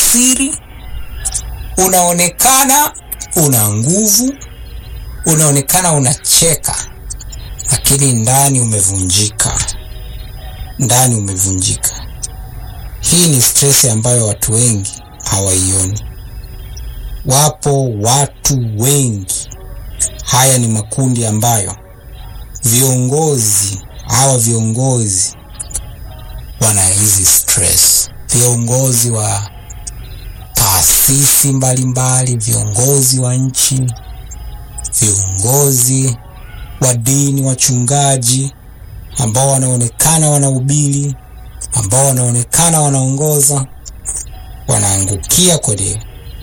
ujasiri, unaonekana una nguvu, unaonekana unacheka, lakini ndani umevunjika, ndani umevunjika. Hii ni stress ambayo watu wengi hawaioni. Wapo watu wengi, haya ni makundi ambayo viongozi hawa viongozi wana hizi stress, viongozi wa taasisi mbalimbali, viongozi wa nchi, viongozi wa dini, wachungaji ambao wanaonekana wanahubiri, ambao wanaonekana wanaongoza, wanaangukia kwenye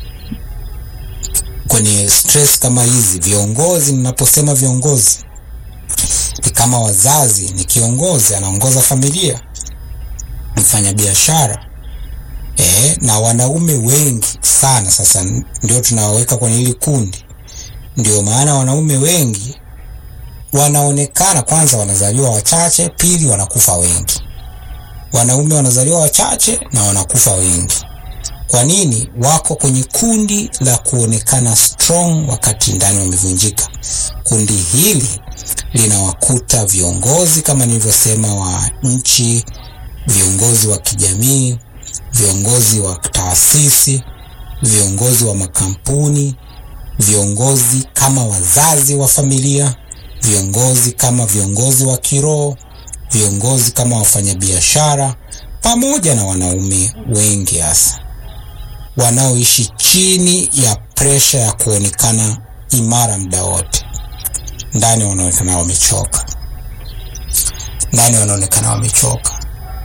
kwenye stress kama hizi. Viongozi, ninaposema viongozi ni kama wazazi, ni kiongozi anaongoza familia, mfanyabiashara e, na wanaume wengi sana. Sasa ndio tunawaweka kwenye hili kundi. Ndio maana wanaume wengi wanaonekana, kwanza wanazaliwa wachache, pili wanakufa wengi. Wanaume wanazaliwa wachache na wanakufa wengi. Kwa nini? Wako kwenye kundi la kuonekana strong wakati ndani wamevunjika. Kundi hili linawakuta viongozi kama nilivyosema, wa nchi, viongozi wa kijamii, viongozi wa taasisi, viongozi wa makampuni, viongozi kama wazazi wa familia, viongozi kama viongozi wa kiroho, viongozi kama wafanyabiashara, pamoja na wanaume wengi hasa wanaoishi chini ya presha ya kuonekana imara muda wote. Ndani wanaonekana wamechoka, ndani wanaonekana wamechoka.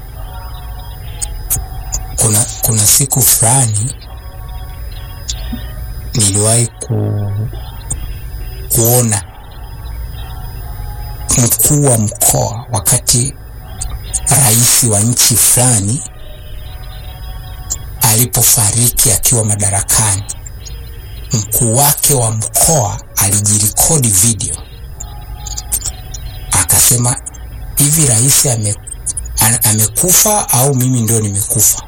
Kuna, kuna siku fulani niliwahi ku, kuona mkuu wa mkoa wakati rais wa nchi fulani alipofariki akiwa madarakani, mkuu wake wa mkoa alijirekodi video akasema, hivi rais ame, amekufa au mimi ndio nimekufa?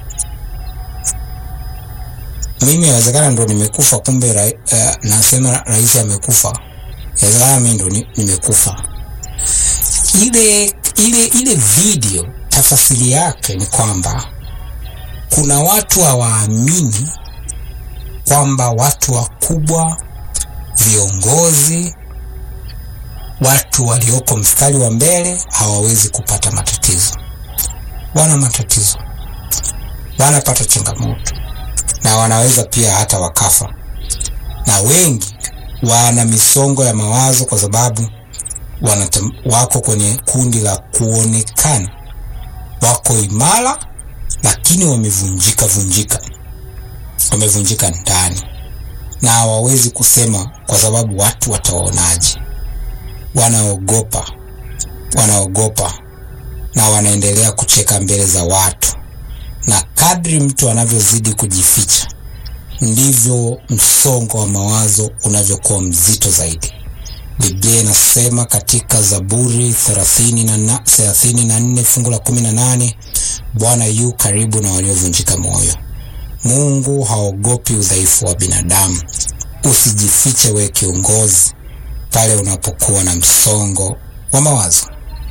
Mimi inawezekana ndo nimekufa, kumbe ra, uh, nasema rais amekufa, inawezekana mimi ndo nimekufa. Ile, ile, ile video tafasiri yake ni kwamba kuna watu hawaamini kwamba watu wakubwa, viongozi, watu walioko mstari wa mbele hawawezi kupata matatizo. Wana matatizo, wanapata changamoto na wanaweza pia hata wakafa, na wengi wana misongo ya mawazo kwa sababu wanatem, wako kwenye kundi la kuonekana wako imara lakini wamevunjika vunjika, wamevunjika ndani na hawawezi kusema kwa sababu watu watawaonaje. Wanaogopa, wanaogopa na wanaendelea kucheka mbele za watu, na kadri mtu anavyozidi kujificha ndivyo msongo wa mawazo unavyokuwa mzito zaidi. Biblia inasema katika Zaburi thelathini na thelathini na nne fungu la kumi na nane Bwana yu karibu na waliovunjika moyo. Mungu haogopi udhaifu wa binadamu. Usijifiche we kiongozi, pale unapokuwa na msongo wa mawazo.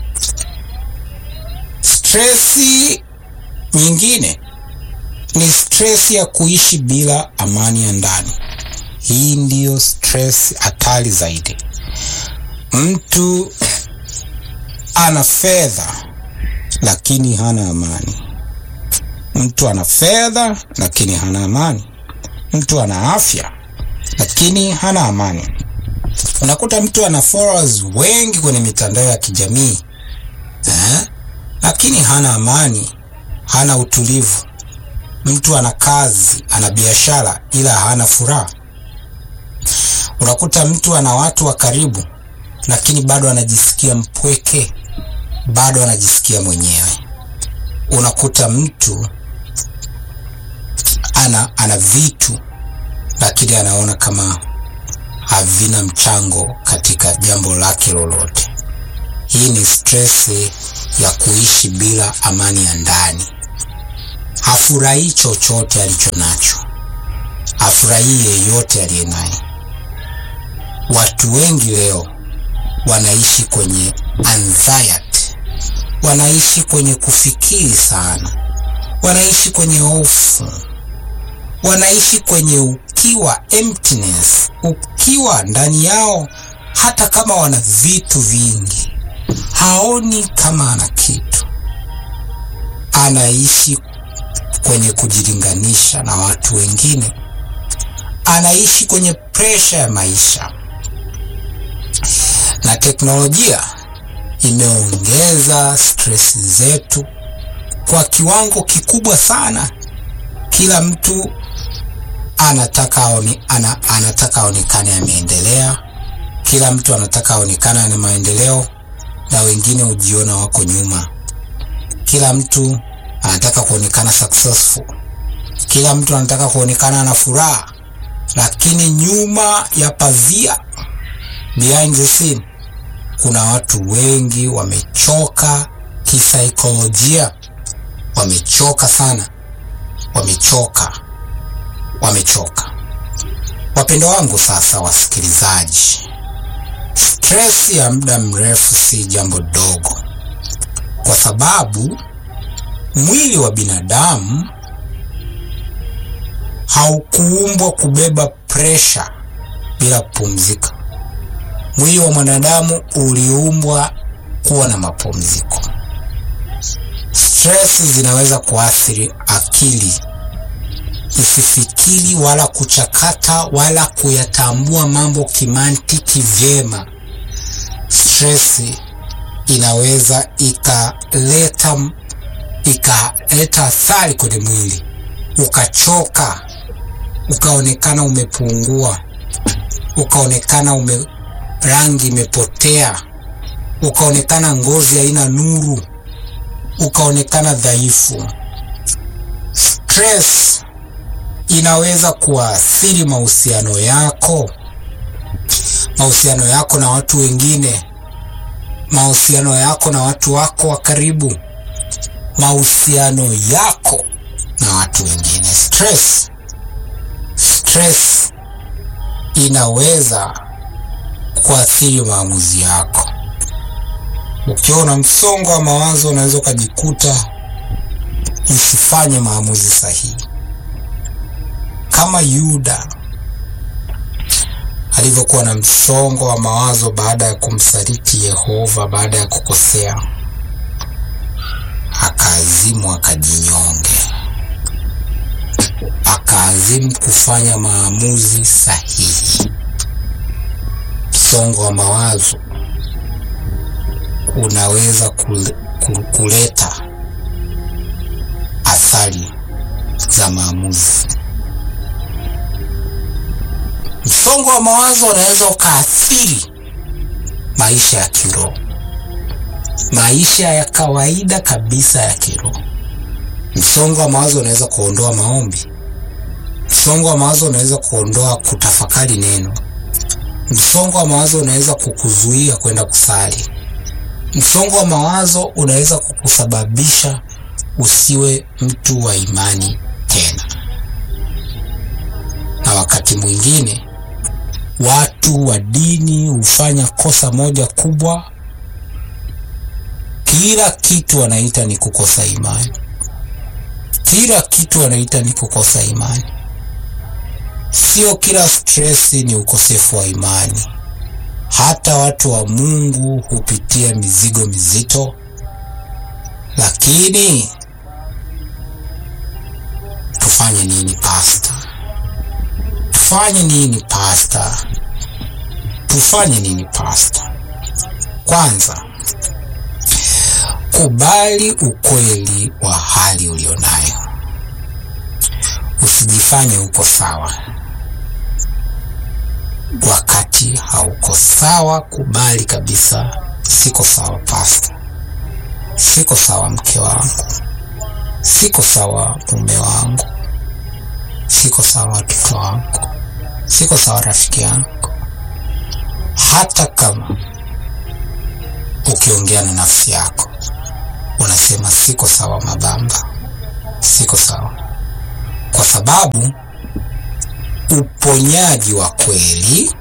Stresi nyingine ni stresi ya kuishi bila amani ya ndani. Hii ndiyo stress hatari zaidi. Mtu ana fedha lakini hana amani. Mtu ana fedha lakini hana amani. Mtu ana afya lakini hana amani. Unakuta mtu ana followers wengi kwenye mitandao ya kijamii eh, lakini hana amani, hana utulivu. Mtu ana kazi, ana biashara, ila hana furaha. Unakuta mtu ana watu wa karibu, lakini bado anajisikia mpweke, bado anajisikia mwenyewe. Unakuta mtu ana, ana vitu lakini anaona kama havina mchango katika jambo lake lolote. Hii ni stress ya kuishi bila amani ya ndani. hafurahii chochote alicho nacho, hafurahii yeyote aliye naye. Watu wengi leo wanaishi kwenye anxiety, wanaishi kwenye kufikiri sana, wanaishi kwenye hofu, wanaishi kwenye ukiwa, emptiness, ukiwa ndani yao. Hata kama wana vitu vingi, haoni kama ana kitu, anaishi kwenye kujilinganisha na watu wengine, anaishi kwenye presha ya maisha na teknolojia imeongeza stress zetu kwa kiwango kikubwa sana. Kila mtu anataka aone, ana, anataka aonekane ameendelea. Kila mtu anataka aonekane ana maendeleo, na wengine hujiona wako nyuma. Kila mtu anataka kuonekana successful. Kila mtu anataka kuonekana ana furaha, lakini nyuma ya pazia, behind the scene kuna watu wengi wamechoka kisaikolojia, wamechoka sana, wamechoka, wamechoka. Wapendo wangu, sasa wasikilizaji, stress ya muda mrefu si jambo dogo, kwa sababu mwili wa binadamu haukuumbwa kubeba presha bila kupumzika. Mwili wa mwanadamu uliumbwa kuwa na mapumziko. Stress zinaweza kuathiri akili isifikiri wala kuchakata wala kuyatambua mambo kimantiki vyema. Stress inaweza ikaleta ikaleta athari kwenye mwili, ukachoka, ukaonekana umepungua, ukaonekana ume rangi imepotea, ukaonekana ngozi haina nuru, ukaonekana dhaifu. Stress inaweza kuathiri mahusiano yako, mahusiano yako na watu wengine, mahusiano yako na watu wako wa karibu, mahusiano yako na watu wengine. Stress, stress inaweza kuathiri maamuzi yako. Ukiwa na msongo wa mawazo, unaweza ukajikuta usifanye maamuzi sahihi, kama Yuda alivyokuwa na msongo wa mawazo baada ya kumsaliti Yehova, baada ya kukosea, akaazimu akajinyonge, akaazimu kufanya maamuzi sahihi. Msongo wa mawazo unaweza kule, kuleta athari za maamuzi. Msongo wa mawazo unaweza ukaathiri maisha ya kiroho, maisha ya kawaida kabisa ya kiroho. Msongo wa mawazo unaweza kuondoa maombi. Msongo wa mawazo unaweza kuondoa kutafakari neno. Msongo wa mawazo unaweza kukuzuia kwenda kusali. Msongo wa mawazo unaweza kukusababisha usiwe mtu wa imani tena. Na wakati mwingine watu wa dini hufanya kosa moja kubwa, kila kitu wanaita ni kukosa imani. Kila kitu wanaita ni kukosa imani. Sio kila stress ni ukosefu wa imani. Hata watu wa Mungu hupitia mizigo mizito, lakini tufanye nini pasta? Tufanye nini pasta? Tufanye nini pasta? Kwanza, kubali ukweli wa hali ulionayo. Usijifanye uko sawa wakati hauko sawa. Kubali kabisa, siko sawa pasta, siko sawa mke wangu, siko sawa mume wangu, siko sawa watoto wangu, siko sawa rafiki yangu. Hata kama ukiongea na nafsi yako unasema siko sawa Mabamba, siko sawa, kwa sababu uponyaji wa kweli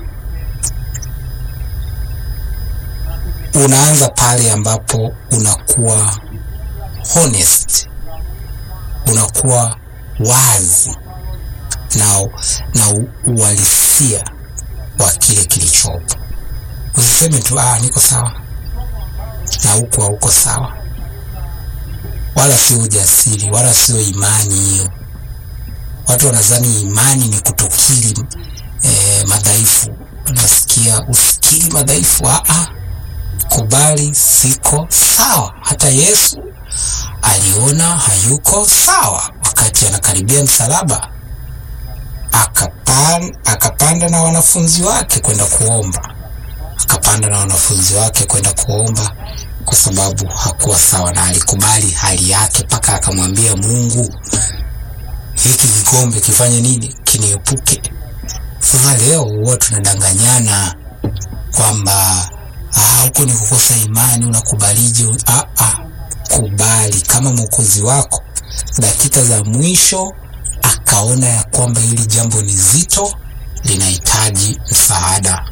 unaanza pale ambapo unakuwa honest, unakuwa wazi na, na uhalisia wa kile kilichopo. Usiseme tu ah, niko sawa na huko hauko sawa, wala sio ujasiri, wala sio imani. Hiyo watu wanadhani imani ni kutokiri eh, madhaifu. Unasikia usikiri madhaifu? Ah, kubali siko sawa. Hata Yesu aliona hayuko sawa wakati anakaribia msalaba, akapan, akapanda na wanafunzi wake kwenda kuomba, akapanda na wanafunzi wake kwenda kuomba kwa sababu hakuwa sawa, na alikubali hali yake mpaka akamwambia Mungu, hiki kikombe kifanye nini? Kiniepuke. Sasa leo huwa tunadanganyana kwamba huko ni kukosa imani. Unakubalije? Ah, ah, kubali kama mwokozi wako dakika za mwisho akaona ya kwamba hili jambo ni zito, linahitaji msaada.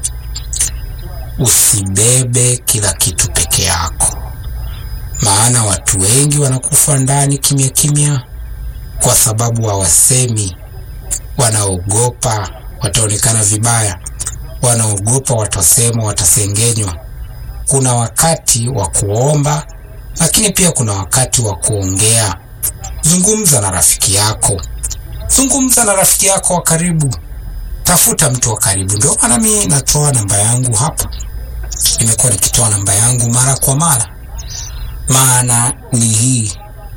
Usibebe kila kitu peke yako, maana watu wengi wanakufa ndani kimya kimya kwa sababu hawasemi. Wanaogopa wataonekana vibaya, wanaogopa watasemwa, watasengenywa. Kuna wakati wa kuomba, lakini pia kuna wakati wa kuongea. Zungumza na rafiki yako, zungumza na rafiki yako wa karibu, tafuta mtu wa karibu. Ndio maana mimi natoa namba yangu hapa, nimekuwa nikitoa namba yangu mara kwa mara. Maana ni hii,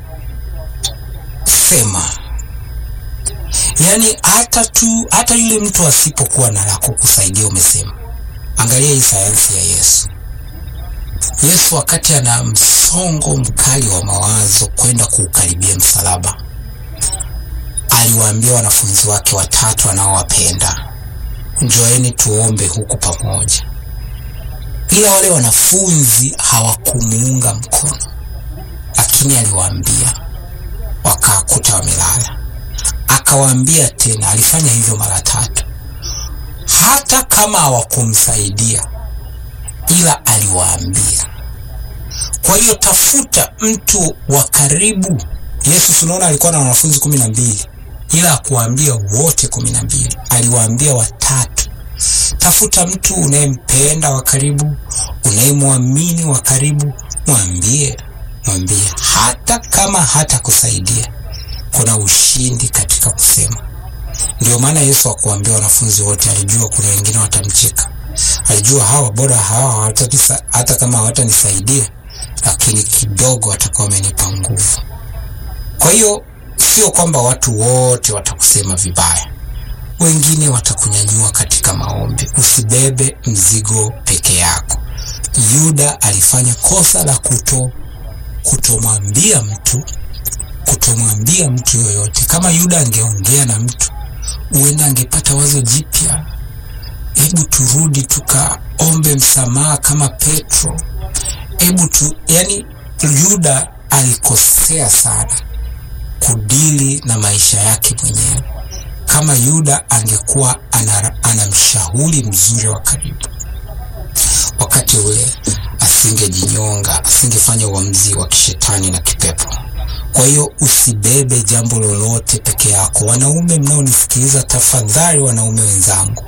sema Yaani hata tu hata yule mtu asipokuwa na la kukusaidia, umesema. Angalia hii sayansi ya Yesu. Yesu wakati ana msongo mkali wa mawazo kwenda kuukaribia msalaba, aliwaambia wanafunzi wake watatu anaowapenda, njoeni tuombe huku pamoja. Ila wale wanafunzi hawakumuunga mkono, lakini aliwaambia, wakakuta wamelala akawaambia tena, alifanya hivyo mara tatu. Hata kama hawakumsaidia, ila aliwaambia. Kwa hiyo tafuta mtu wa karibu. Yesu tunaona alikuwa na wanafunzi kumi na mbili, ila akuwaambia wote kumi na mbili, aliwaambia watatu. Tafuta mtu unayempenda wa karibu, unayemwamini wa karibu, mwambie, mwambie, hata kama hata kusaidia kuna ushindi katika kusema. Ndio maana Yesu akuambia wanafunzi wote, alijua kuna wengine watamcheka, alijua hawa bora hawa hata kama hawatanisaidia, lakini kidogo watakuwa wamenipa nguvu. Kwa hiyo sio kwamba watu wote watakusema vibaya, wengine watakunyanyua katika maombi. Usibebe mzigo peke yako. Yuda alifanya kosa la kuto kutomwambia mtu kutomwambia mtu yoyote. Kama Yuda angeongea na mtu, huenda angepata wazo jipya, hebu turudi tukaombe msamaha kama Petro, hebu tu. Yani Yuda alikosea sana kudili na maisha yake mwenyewe. Kama Yuda angekuwa ana mshauri mzuri wa karibu, wakati ule asingejinyonga, asingefanya uamuzi wa kishetani na kipepo. Kwa hiyo usibebe jambo lolote peke yako. Wanaume mnaonisikiliza, tafadhali, wanaume wenzangu,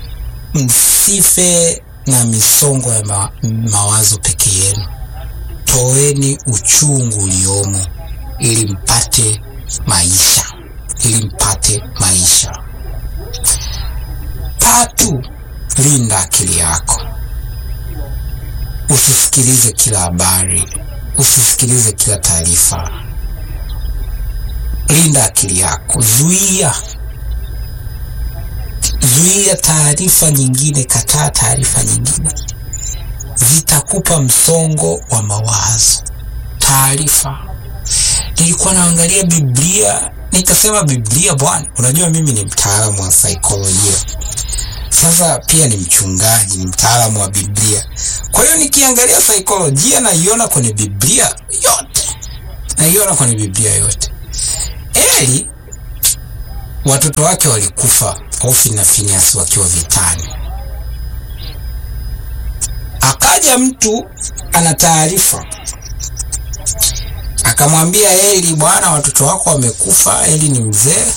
msife na misongo ya ma mawazo peke yenu. Toeni uchungu uliomo ili mpate maisha, ili mpate maisha. Tatu, linda akili yako. Usisikilize kila habari, usisikilize kila taarifa. Linda akili yako, zuia zuia taarifa nyingine, kataa taarifa nyingine, zitakupa msongo wa mawazo. Taarifa, nilikuwa naangalia Biblia nikasema, Biblia bwana, unajua mimi ni mtaalamu wa saikolojia, sasa pia ni mchungaji, ni mtaalamu wa Biblia. Kwa hiyo nikiangalia saikolojia naiona kwenye Biblia yote, naiona kwenye Biblia yote Eli watoto wake walikufa, Hofni na Finehasi wakiwa vitani. Akaja mtu ana taarifa akamwambia Eli, bwana, watoto wako wamekufa. Eli ni mzee,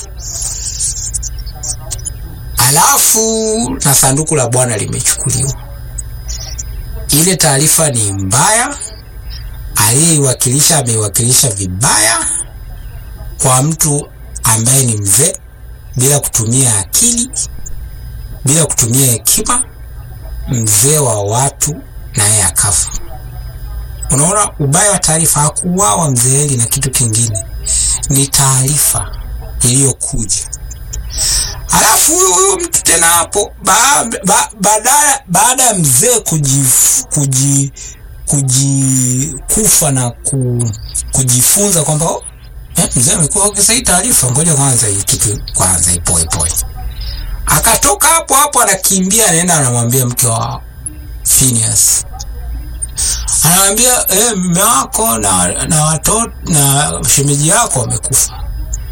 alafu na sanduku la Bwana limechukuliwa. Ile taarifa ni mbaya, aliyeiwakilisha ameiwakilisha vibaya kwa mtu ambaye ni mzee, bila kutumia akili, bila kutumia hekima, mzee wa watu, naye akafa. Unaona ubaya wa taarifa. Hakuuawa mzee Eli na kitu kingine, ni taarifa iliyokuja. Alafu huyu huyu mtu tena hapo baada ba, ba, baada ya mzee kuji, kuji, kuji kufa na ku, kujifunza kwamba oh, eh, mzee amekuwa ukisa hii taarifa, ngoja kwanza hii kitu kwanza ipoe poe. Akatoka hapo hapo anakimbia anaenda anamwambia mke wa Phineas anamwambia eh, mume wako na na watoto na shemeji yako wamekufa,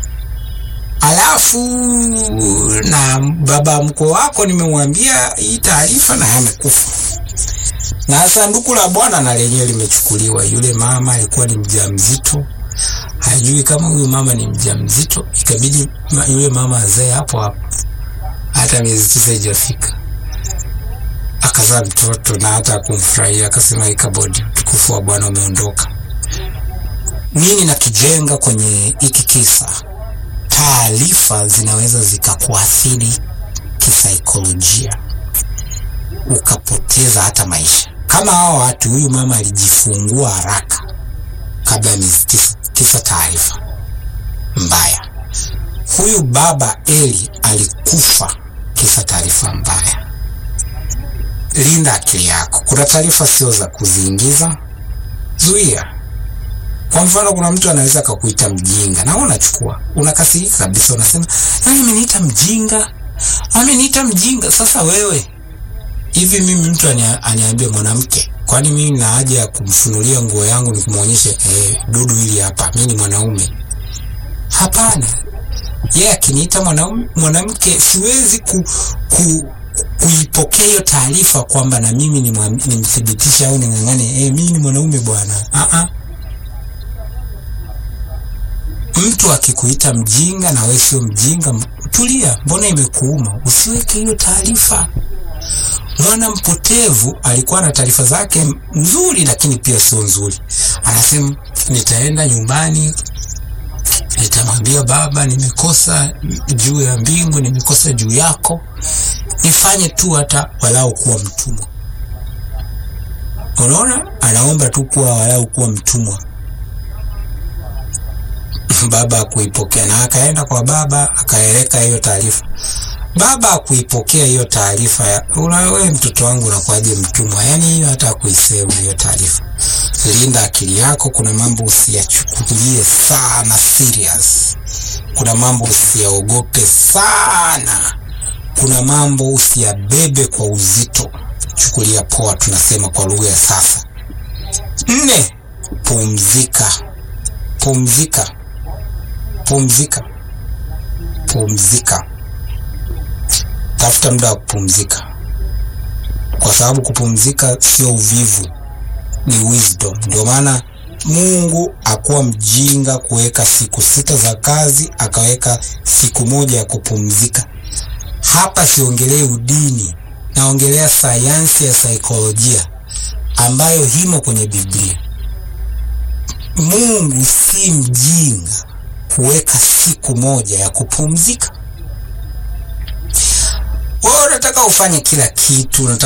alafu na baba mkwe wako nimemwambia hii taarifa na amekufa, na sanduku la Bwana na lenyewe limechukuliwa. Yule mama alikuwa ni mjamzito, hajui kama huyu mama ni mjamzito, ikabidi yule mama azae hapo hapo, hata miezi tisa haijafika akazaa mtoto na hata kumfurahia, akasema ikabodi, utukufu wa Bwana umeondoka. Nini nakijenga kwenye hiki kisa? Taarifa zinaweza zikakuathiri kisaikolojia, ukapoteza hata maisha. Kama hao watu, huyu mama alijifungua haraka kabla ya miezi tisa, tisa taarifa mbaya. Huyu baba Eli alikufa kisa taarifa mbaya. Linda akili yako. Kuna taarifa sio za kuziingiza, zuia. Kwa mfano, kuna mtu anaweza akakuita mjinga na unachukua, unakasirika kabisa, unasema nani ameniita mjinga, ameniita mjinga. Sasa wewe hivi, mimi mtu aniambie mwanamke, kwani mimi na haja ya kumfunulia nguo yangu nikumwonyeshe eh, dudu hili hapa, mimi ni mwanaume? Hapana. Yeye akiniita mwanaume mwanamke, siwezi ku, ku kuipokea hiyo taarifa kwamba na mimi nimthibitishe au ning'ang'ane, eh, mimi ni mwanaume bwana. Ah, mtu akikuita mjinga na wewe sio mjinga, tulia. Mbona imekuuma? Usiweke hiyo taarifa. Mwana mpotevu alikuwa na taarifa zake nzuri, lakini pia sio nzuri. Anasema nitaenda nyumbani nitamwambia baba, nimekosa juu ya mbingu, nimekosa juu yako nifanye tu hata walau kuwa mtumwa. Unaona, anaomba tu kuwa walau kuwa mtumwa. Baba akuipokea na akaenda kwa baba akaeleka hiyo taarifa. Baba akuipokea hiyo taarifa ya wewe, mtoto wangu unakuwaje mtumwa? Yani hiyo hata akuisema hiyo taarifa. Linda akili yako. Kuna mambo usiyachukulie sana serious, kuna mambo usiyaogope sana kuna mambo usiyabebe kwa uzito, chukulia poa, tunasema kwa lugha ya sasa. Nne, pumzika, pumzika, pumzika, pumzika. Tafuta muda wa kupumzika, kwa sababu kupumzika sio uvivu, ni wisdom. Ndio maana Mungu akuwa mjinga kuweka siku sita za kazi, akaweka siku moja ya kupumzika. Hapa siongelei udini, naongelea sayansi ya saikolojia ambayo himo kwenye Biblia. Mungu si mjinga kuweka siku moja ya kupumzika. Wewe unataka ufanye kila kitu, unataka